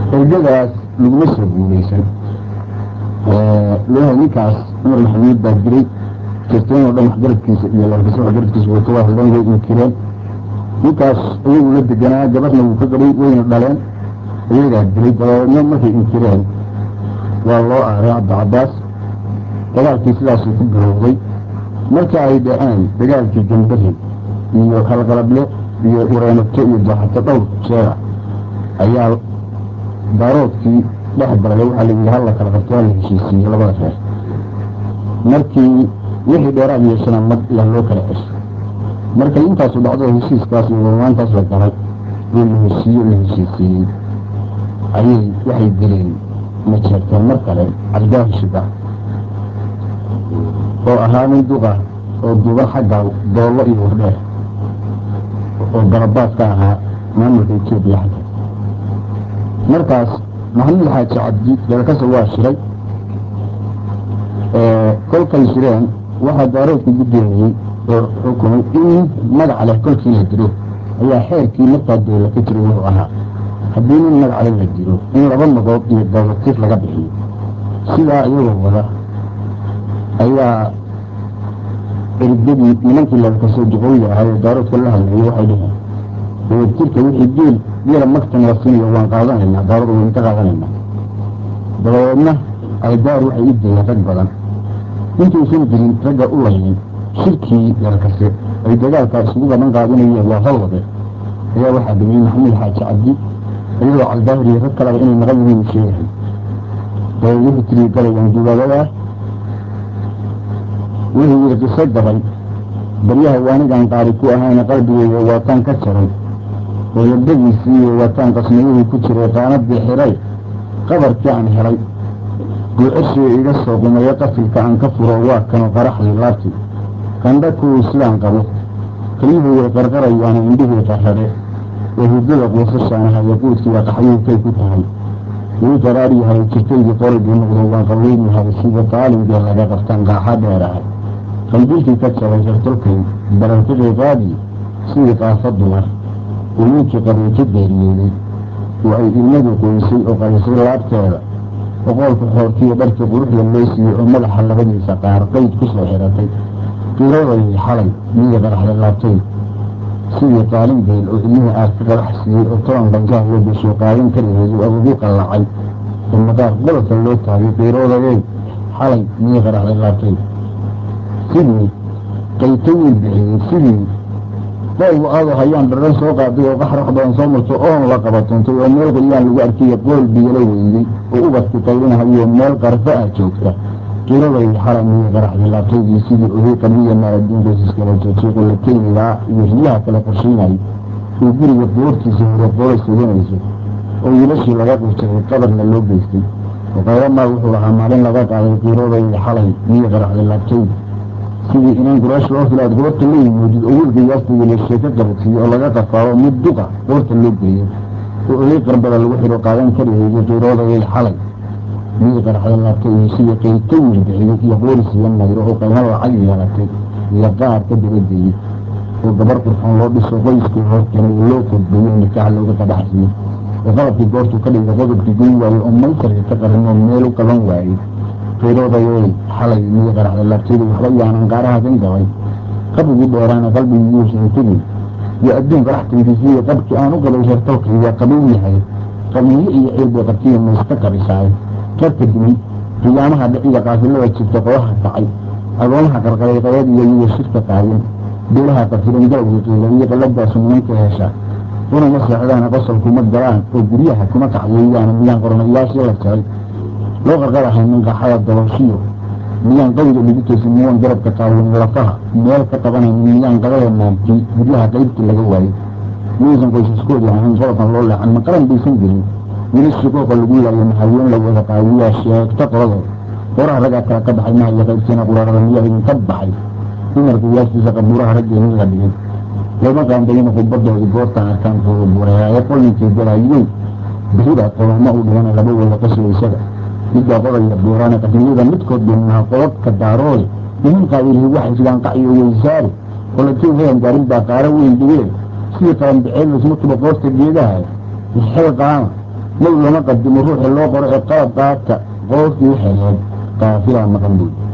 ergadaas laguma soo guulaysan leeyahay ninkaas cumar maxamuud baa diray jirteen oo dhan waxgaradkiisa iyo larkasa waxgaradkiisa way ka wahadleen way inkireen ninkaas iyagu la deganaa gabadhna wuu ka gadhay wayna dhaleen iyagaa dilay dabeedna markay inkireen waa loo aaray cabdicabbaas dagaalkii sidaasuu ku bilowday marka ay dhaceen dagaalkii gambari iyo halqalable iyo ireenato iyo dooxato dhowr jeera ayaa daaroodkii dhex galay waxaa la yidhi halla kala qabto waa la heshiisiiyey labada reer markii wixii dheeraad yeeshana mag yaa loo kala cesho markay intaasu dhacdo heshiiskaas iyo warmaantaas la galay oo la heshiiyo la heshiisiiyey ayay waxay dileen ma jeerteen mar kale cabdaahi shiba oo ahaa nin duqa oo duuban xagga doollo iyo wardheer oo garabaad ka ahaa maamulka etoobiya xagga markaas maxamuud xaaji cabdi dalkasa waa shiray kolkay shireen waxaa daaroodku guddoomiyey oo xukumay in magac leh kolkii la diro ayaa xeerkii markaa dowla ka jiray wuxuu ahaa haddii nin magac leh la diro in laba magood iyo dowlatir laga bixiyo sidaa iyagoo wada ayaa ergadii nimankii lalkasoo duqooyi ahaa ee daaroodka la hadlayay waxay dhaheen dowlatirka wixii geel geela magtan la siinayo waan qaadanaynaa daaroda waynu ka qaadanaynaa dabadeedna ay daar waxay u dileen rag badan intuusan jirin ragga u laynin shirkii lalkase ay dagaalkaa isugu badan qaadinayeen waa hawade ayaa waxaa dhimay maxamuud xaaji cabdi iyadoo caldaahiriyo rag kalaba inay naqan yihiin sheegahay dabeed wuxuu tiri galayaan dugaagadaa wuxuu yidhi qiso gabay baryaha waanigaan qaari ku ahayna qalbigeyga waataan ka jaray oo yabadiisii iyo waataan qasniyuhii ku jiray qaanadii xiray qabarkii aan helay guucashii iga soo qumayo qafilka aan ka furo waa kanu qaraxdii laabtii qandha kuwii sidaan qabo kelyuhu way qarqarayaana indhihii qarrade oo hurdada quusashaanaha yaquudkiiba qaxyuhukay ku tahay wuu qaraar yahay jirtaydii qorigii noqdo waan qaweyn yahay sida qaalimgee laga qabtaan qaaxa dheerahay qalbilkii ka jabay sartolkay barartiqii qaadii sidii qaafo dumar uu ninkii qabiilka geeriyooday oo ay ilmadu qoysay oo qarisay laabteeda oqoolka xoortiiyo dharkii quruxda loo siiyey oo madaxa labadiisa qaar qayd ku soo xiratay qiradayay xalay miyii qaraxda laabtay sidii qaalin geel oo ilmihii aad ka qarax siiyey oo toban qanjaha loo gesho qaalin ka rigeeyey agugu qallacay oo madaar qololka loo taagay qiiroodayay xalay miyii qaraxda laabtay sidii qayto wiil bixiyey sidii qoolgu aadoo hayaan dharan soo qaaday oo qaxrax badan soo marto oon la qabatoontay oo meel qolyaan lagu arkaya qool biyalo weydey oo ubadku qaylinahayo meel qarfo ah joogta qiiraday xalay miyii qaraxday laabtaydii sidii ohay qabiya maaradiinkoosiskala joojiiqo la keynigaa iyo riyaha kale qorshaynayay oo guriga boortiisa hore qoolay suganayso oo wiilashii laga qurjaray qabarna loo geystay oo qayro maal wuxuu ahaa maalin laga qaaday qiiraday xalay miyii qaraxday laabtayd sidii inaan quraash loo filaad goorta la yimoodid oo wiilka yaastayda la sheeko qabadsiiyo oo laga qafaaro mid duqa goorta loo geeyo oo olay qarbada lagu xidho qaadan karihayay qiiroodayay xalay miyii qaraxda laabtay iyo sidii qayto wiil bixiyey iyo qoorisiiyo mayro oo qaymo lacag yeelatay iyo qaar ka dabageeyey oo gabar qurxoon loo dhiso qoyskii horkeenay oo loo kodbeeyo nikaax looga qadhaxsiiyey oo qalabkii goortuu ka dhigay qodobkii goyn waayey oo maysarka ka qarin oo meel u qaban waayey qiiroodayay xalay miyii qaraxda laabtayda waxba yaanan qaaraha kan gabay qabrigii dheeraana qalbigii yuusan tegin iyo adduunka raxtankiisii iyo qabkii aan u qabay reertolkay waa qabow yahay qabiyo iyo ciil bay qabtiya mayska qabisaay qabka dimay qiyaamaha dhiciga qaafilada jirta qodaha kacay agoomaha qarqaray qayad iyo iyago shirka qaadin beelaha qafiran galowgii qiila iyo qalladaasu nimanka hesha unama seexdaana qosol kuma galaan oo guryaha kuma kacyeeyaan miyaan qornayaashii la jaray loo qarqarahay minqaxada dabooshiyo miyaan qawiga lagu toosin miyaan garabka qaawan lafaha meel ka qabanayn miyaan qabada maamkii guryaha qaybtii laga waayey miyaysan qoysaskoodii ahayn qolkan loo leexan ma qaran baysan jirin weli shikooqa lagu laayo mahaween la wada qaadiyaa sheegta qoladood horaha raggaa kala ka baxay mahaya qaybtiina quraarada miyaa idinka baxay dumarka yaastiisa qabuuraha raggeenii la dhigay lama qaandayina khudbadoodii goortaan arkaankooda bureeraaye qolinkii galaayey bixida qoloma u dhigana laba wada qaswaysada midbaa qodaya buuraane qadniyada midkood beenaha qodadka daaroode nimankaa ilhi waxay sidaan qaciyo weysaare qolatiin heyan gaarin baa qaaro weyn dhigee sidii qaranbiceel lasma tuba qoorta geedaha xel qaama nebi lama qadimo ruuxii loo qoro ee qalab qaata qoofkii xereed qaafilaa maqan buy